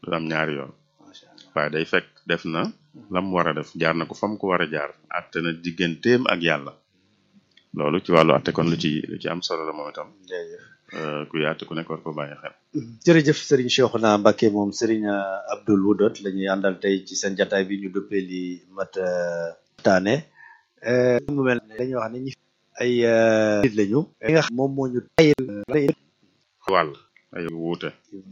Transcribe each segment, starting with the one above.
du am ñaari yoon macha allah waaye day fekk def na lam war a def jaar na ko fam ko war a jaar atte na digganteem ak yàlla loolu ci wàllu atte kon lu ci lu ci am solo la moom itam jërëjëf euh, ku yaatu ku nekk war ko bàyyi xel jërëjëf Serigne Cheikhouna Mbacké moom Serigne Abdoul Wudot la ñuy àndal tey ci seen jataay bi ñu duppee li mat taane mu mel ne dañuy wax ne ñi ay euh, nit lañu li nga xam moom moo ñu tayil wàll ay wuute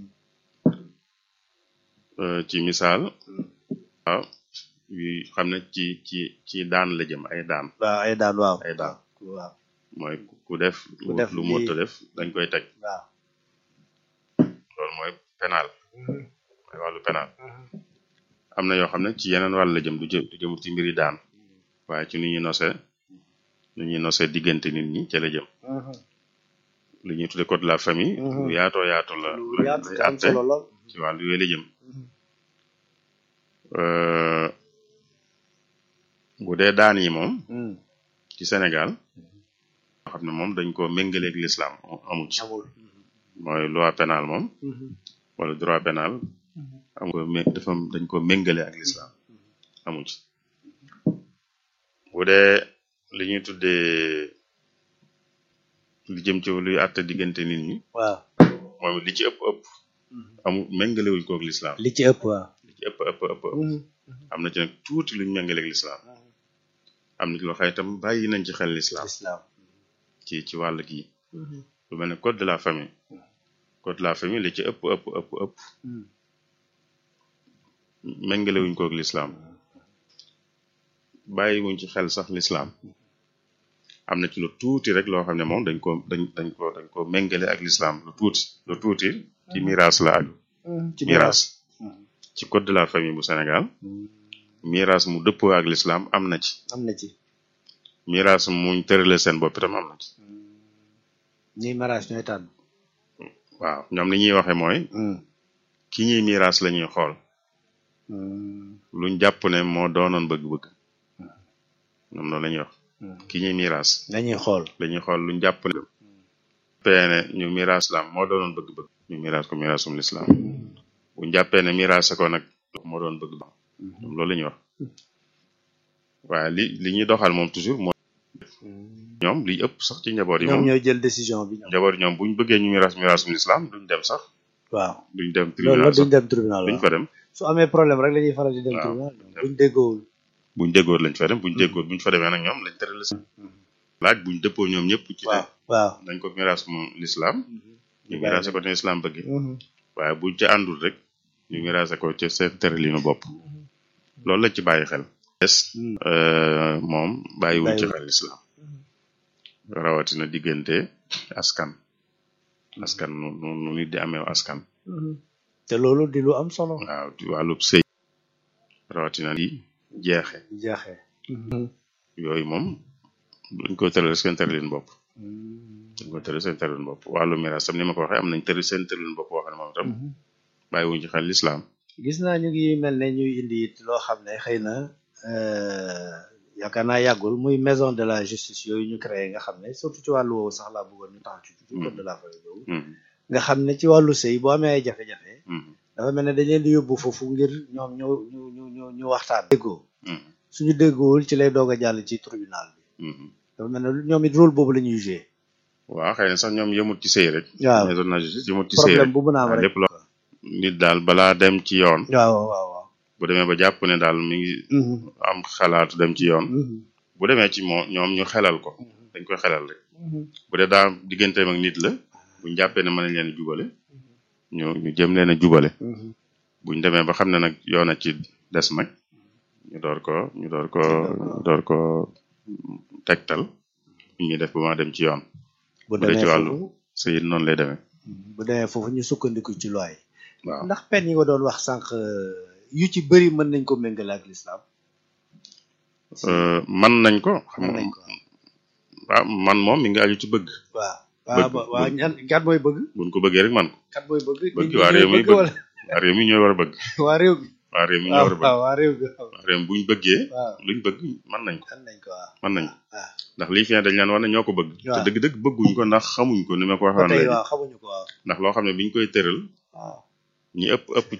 Euh, ci misaal waaw yu xam ne ci ci ci daan la jëm ay daan waaw ay daan waaw ay daan waaw mooy ku def Ku def lu lii- mu mënta def dañ koy teg waaw loolu mooy pénal mooy wàllu pénal am na yoo xam ne ci yeneen wàll la jëm du jëm du jëm ci mbiri daan waaye ci nu ñuy nose nu ñuy nose diggante nit ñi ca la jëm li ñuy tudde code de la famille Mhm. lu yaatoo yaatu la lu la- yaatu lay te am àtte solo lool ci wàllu yooyu la jëm Euh, bu dee daan yi moom Hmm, ci Sénégal yoo xam ne moom dañ ko méngaleeg l'islam amu ci amul mooy loi pénale moom Mhm. wala droit pénal am ko mé dafa dañ ko méngale ak l'islam amu ci bu dee li ñuy tuddee li jëm ci luy àtte diggante nit ñi waaw moom li ci ëpp ëpp amu méngalewuñ koog l'islam li ci ëpp waaw li ci ëpp ëpp ëpp ëpp am na ci nag tuuti luñ méngaleeg l'islam am na ci loo xam itam bàyyi nañ ci xel l'islam islam ci ci wàll gii lu mel ne code de la famille code de la famille li ci ëpp ëpp ëpp ëpp méngalewuñ koog l'islam bàyyiwuñ ci xel sax l'islam am na ci lu tuuti rek loo xam ne moom dañ ko dañ dañ ko dañ ko méngale ak l'islam lu tuuti lu tuuti ci miraas la aju ci miraas ci code de la famille bu Sénégal miraas mu dëppoo ak l'islam am na ci am na ci miraas muñ tërale seen bopp itam am na ci ñuy mariage ñooy tànn waaw ñoom li ñuy waxe mooy ki ñuy miraas la ñuy xool luñ jàpp ne moo doonoon bëgg-bëgg ñoom loolu la ñuy wax ki ñuy miraas dañuy xool dañuy xool luñ jàpp ne peene ñu miraas lam moo doonoon bëgg-bëgg ñu miraas ko miraasum lislaam buñ jàppee ne miraas ko nag moo doon bëgg ba ñoom loolu la ñuy wax waaye li li ñuy doxal moom toujours mooy ñoom liy ëpp sax ci njaboot yi ñoom moom ñooy jël décision bi ñoom njaboot yi ñoom buñ bëggee ñu miraas miraasum lislaam duñ dem sax waaw duñ dem loolu la tribunal duñ sax dem tribunal duñ waaw fa dem su amee problème rek la ñuy faral di dem waaw. tribunal ñoom buñ déggoowul buñ déggoor lañ fa dem buñ déggoor buñ fa demee nag ñoom lañ tëral laaj buñ dëppoo ñoom ñëpp ci ne waaw waaw nañ ko miraas mu lislaam ñu miraase ko ne lislaam bëgg Mhm. waaye buñ ca àndul rek ñu miraase ko ca seen tëralinu bopp loolu lañ ci bàyyi xel des Mm. euh, moom bàyyiwuñ ci Bàyyiwuñ. xel lislaam rawatina diggante askan askan nu nu nu nit di amee askan Mhm. te loolu di lu am solo waaw di wàllub sëy rawatina di jeexe jeexee yooyu moom duñ ko tëral seen tëralin bopp dañ ko tëral seen tëralin bopp wàllu miraas tam ni ma ko waxee am nañ tëral seen tëralin bopp wax ne moom itam bàyyiwuñ ci xel lislaam gis naa ñu ngi mel ne ñuy indi it loo xam ne xëy na euh, yaakaar naa yàggul muy maison de la justice yooyu ñu créé nga xam ne surtout ci wàllu woowu sax laa bëggoon ñu taxaw ci ci code de la famille boobu Mhm, nga xam ne ci wàllu sëy boo amee ay jafe-jafe mhm, dafa mel ne dañ leen di yóbbu foofu ngir ñoom ñu ñu ñu ñu ñu waxtaan déggoo mhm, suñu déggoowul ci lay doog a jàll ci tribunal bi mhm. dafa mel ne ñoom it rôle boobu la ñuy joué waaw xëy na sax ñoom yëmut ci sëy rek waaw maison de la justice yëmut ci sëy problème rek bu mën a am waaw rek lépp loo nit daal balaa dem ci yoon waaw waaw waaw bu demee ba jàpp ne daal mi ngi Mhm, am xalaatu dem ci yoon mhm, bu demee ci moo ñoom ñu xelal ko dañ koy xelal rek mhm. bu dee daa digganteem ak nit la buñ jàppee ne mën nañ leen a jubale ñu ñu jëm leen a jubale Mhm. buñ demee ba xam ne nag yoon a ci des nag ñu door ko ñu door ko ñu door ko tegtal ñu ñuy def ba ma dem ci yoon bu bu dee ci demee wàllu foofu sëy it noonu lay demee bu demee foofu ñu sukkandiku ci loi yi waaw ndax pen yi nga doon wax sànq yu ci bëri mën nañ ko méngale ak l'islam Euh, man nañ ko xam mën nga nañ ko waaw man moom mi ngi aju ci bëgg waaw Bëgg- waaw waaw ñan kat mooy bëgg buñ ko bëggee rek man ko kat mooy bëgg Bëgg nit ñi waa ñooy réew mi bëgg. wala waa réew mi ñooy war a bëgg waa réew mi waa réew mi ñooy waaw war a bëgg waaw waa réew mi waaw waa réew mi buñ bëggee waaw luñ bëgg mën nañ ko kan nañ ko waaw mën nañ ko waaw ndax lii fi ne dañ leen wax ne ñoo ko bëgg te waaw. dëgg-dëgg bëgguñ ko ndax xamuñ ko ni ma ko ba waxoon tey léegi waaw xamuñu ko waaw ndax loo xam ne biñ koy tëral waaw ñi ëpp ëpp